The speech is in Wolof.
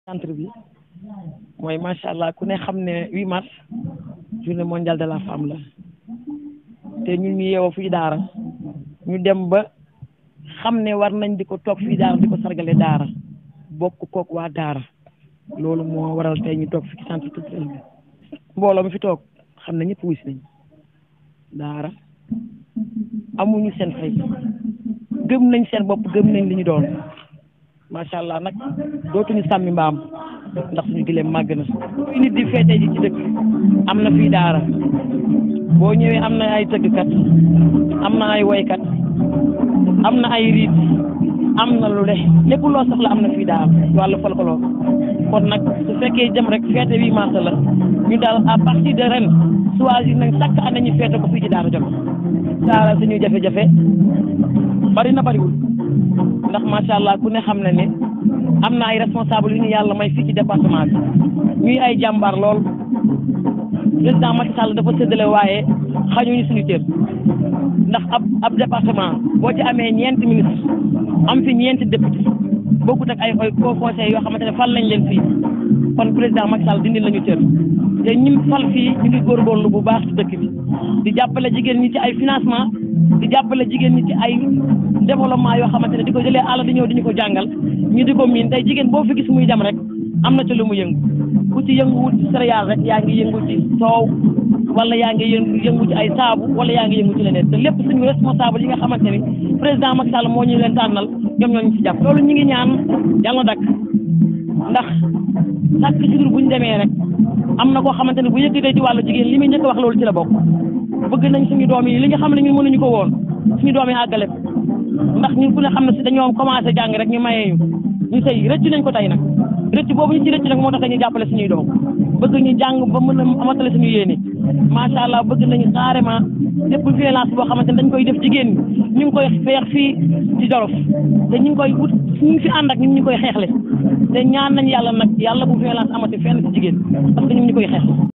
centre bi mooy macha allah ku ne xam ne 8 mars journée mondiale de la femme la te ñun ñu yeewoo fii daara ñu dem ba xam ne war nañ di ko toog fii daara di ko sargale daara bokk kook waa daara loolu moo waral tey ñu toog fi ci centre culturel bi mbooloo mi fi toog xam ne ñëpp wuy si nañ daara amuñu seen fay gëm nañ seen bopp gëm nañ li ñu doon macha allah nag dootuñu sàmmi mbaam ndax suñu gileem màgg na kuy nit di feete ji ci dëkk am na fii daara boo ñëwee am na ay tëggkat am na ay woykat am na ay riit am na lu le lépp loo soxla am na fii daara wàllu folklore kon nag su fekkee jëm rek feete bi mars la ñu daal à partir de ren choisir nañ chaque année ñu feete ko fii ci daara jot daara suñuy jafe-jafe bari na bariwul ndax macha allah ku ne xam na ne am na ay responsable yu ñu yàlla may fii ci département bi ñuy ay jàmbaar lool président Macky Sall dafa séddale waaye xañuñu suñu cër ndax ab ab département boo ci amee ñeenti ministre am fi ñeenti député bokkut ak ay ay co conseil yoo xamante ne fal nañ leen fii kon président Macky Sall dindi lañu cër te ñim fal fii ñu ngi góorgóorlu bu baax ci dëkk bi di jàppale jigéen ñi ci ay financement di jàppale jigéen ñi ci ay développement yoo xamante ne di ko jëlee àll di ñëw di ñu ko jàngal ñu di ko miin tey jigéen boo fi gis muy dem rek am na ci lu mu yëngu ku ci yënguwut ci céréale rek yaa ngi yëngu ci soow wala yaa ngi yëngu yëngu ci ay saabu wala yaa ngi yëngu ci leneen te lépp suñu responsable yi nga xamante ni président Macky Sall moo ñu leen tànnal ñoom ñoo ñu ci jàpp. loolu ñu ngi ñaan yàlla na dakk ndax chaque jour bu ñu demee rek am na koo xamante ne bu yëkkatee ci wàllu jigéen li muy njëkk wax loolu ci la bokk bëgg nañ suñu doom yi li nga xam ne ñun mënuñu ko woon suñu doom yi àggale ndax ñun ku ne xam ne si dañoo commencé jàng rek ñu mayee ñu ñu sëy rëcc nañ ko tey nag rëcc boobu ñu ci rëcc nag moo tax ñu jàppale suñuy doom bëgg ñu jàng ba mën a amatale suñu yéene macha allah bëgg nañu carrément lépp violence boo xamante ne dañ koy def jigéen ñi ñu ngi koy feex fii ci Jolof te ñu ngi koy wut ñu ngi fi ànd ak ñu ngi ñu koy xeexle te ñaan nañ yàlla nag yàlla bu violence amati fenn ci jigéen parce que ñu ngi ñu koy xeex